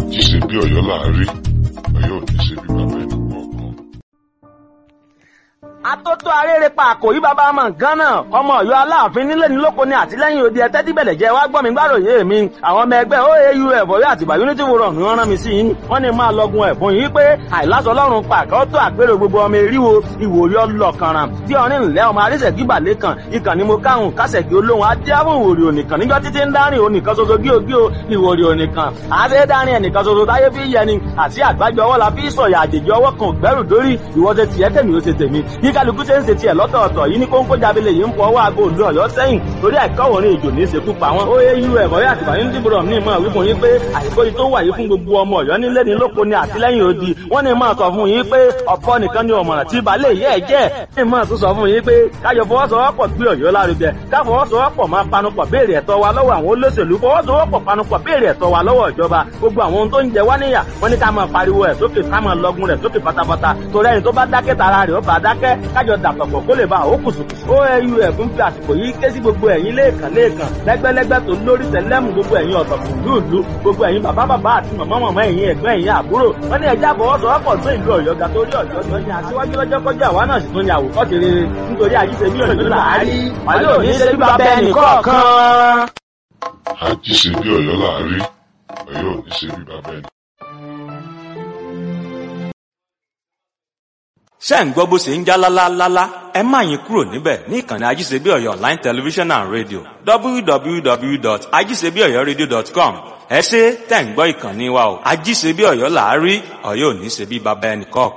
àjí ṣe bí ọ̀yọ́ láàárí ọ̀yọ́ ò ní ṣe bí bàbá ẹni kọ̀ọ̀kan. atótó arére pa àkòrí bàbá ọmọ nǹkan náà ọmọ Ọ̀yọ́ aláàfin nílé ní lóko ní àtìlẹ́yìn òde ẹtẹ tí bẹlẹ jẹ wá gbọ́ mi gbàròyé mi àwọn ọmọ ẹgbẹ́ oau ẹbọrí àtìgbà unity forum ni wọ́n rán mi sí yín wọ́n ní máa lọgun ẹ̀bùn yìí pé àìláṣọ Ọlọ́run pàkẹ ó tó àpérò gbogbo ọmọ eríwo ìwòrí ọlọkànràn tí ọrin ńlẹ ọmọ arísẹ gíbalẹ kan ìkànnì mo káhùn kásẹkì olóhùn adéhùn ìwòrí ònìkan níjọ títí ń dárìn ònìkan ṣoṣo gíogío ìwòrí ònìkan àṣẹ dárìn ẹnìkan ṣoṣo táyé fi yẹni àti àgbájọ ọwọ́ la fi sọ̀yà àjèjì ọwọ́ kan gbẹ́rù dórí ìwọ ṣe tiẹ̀ tèmi ó ṣe tèmi bí kálukú ṣe ń ṣe tiẹ̀ lọ́tọ̀ọ̀tọ̀ yìí ní kóńkó jábílẹ̀ yìí ń fọ ọwọ́ aago òdu ọ̀yọ́ sẹ́yìn torí àìkọ́wọ̀rin èjò ní ìṣekú pa wọn. ó yé irú ẹ̀kọ́ yà tìbà ní dìbòrò ní ìmọ̀ wípé yín pé àìkó yìí tó wà yìí fún gbogbo ọmọ ọ̀yọ́ nílé ní lóko ní àtìlẹ́yìn odi wọ́n ní máa sọ fún yín pé ọ̀pọ̀ nìkan ni ọ̀mọ̀ràn tí balẹ̀ yẹ́ ẹ̀ jẹ́ ní máa tún sọ fún yín pé káyọ̀ fọwọ́sowọ́pọ̀ gbé ọ̀yọ́ lárugẹ káfọwọ́sowọ́pọ̀ máa panupọ̀ béèrè ẹ̀tọ́ wa lọ́wọ́ àwọn olóṣèlú fọwọ́sowọ́pọ̀ panupọ̀ béèrè ẹ̀tọ́ wa lọ́wọ́ ìjọba gbogbo àwọn ohun tó ń jẹ wá níyà wọ́n ní ká máa pariwo ẹ̀ sókè ká máa lọgun rẹ̀ sókè pátápátá torí ẹni tó bá dákẹ́ tara rẹ̀ ó bá dákẹ́ kájọ dàpọ̀pọ̀ kó lè bá àwọn kùsùkùsù. oau ń fi àsìkò yìí ké sí gbogbo ẹ̀yin lẹ́ẹ̀kan lẹ́ẹ̀kan lẹ́gbẹ́lẹ́gbẹ́ tó lórí tẹ̀lẹ́mù gbogbo ẹ̀yin ọ̀tọ̀kùn lúùlú gbogbo ẹ̀yin bàbá bàbá àti màmá màmá ẹ̀yin ẹ̀gbọ́n ẹ̀yin àbúrò wọ́n ní ẹja àfọwọ́sowọ́pọ̀ tó ìlú ọ̀yọ́ ga torí ọ̀yọ́ tó ní aṣíwájú lọ́jọ́ kọjá àwa náà sì tún ní àwòkọ́ṣe rere nítorí àyíṣe bí ọ̀yọ́ làárí wàlẹ́ òní ṣe bí bàbá ẹnì kọ̀ọ̀kan. àjí ṣe bí ọ̀yọ́ láàárí ọ̀yọ́ ò ní ṣe bí bàbá ẹni. ṣé ń gbọ́ bó ṣe ń já lálálálá ẹ má yín kúrò níbẹ̀ ní ìkànnì ajíṣebí ọ̀yọ́ online television and radio www.ajíṣebíọ̀yọ́radio.com ẹ ṣé tẹ̀ ń gbọ́ ìkànnì wa o ajíṣebí ọ̀yọ́ làárí ọ̀yọ́ ò ní ṣe bí baba ẹnì kọ̀ọ̀kan.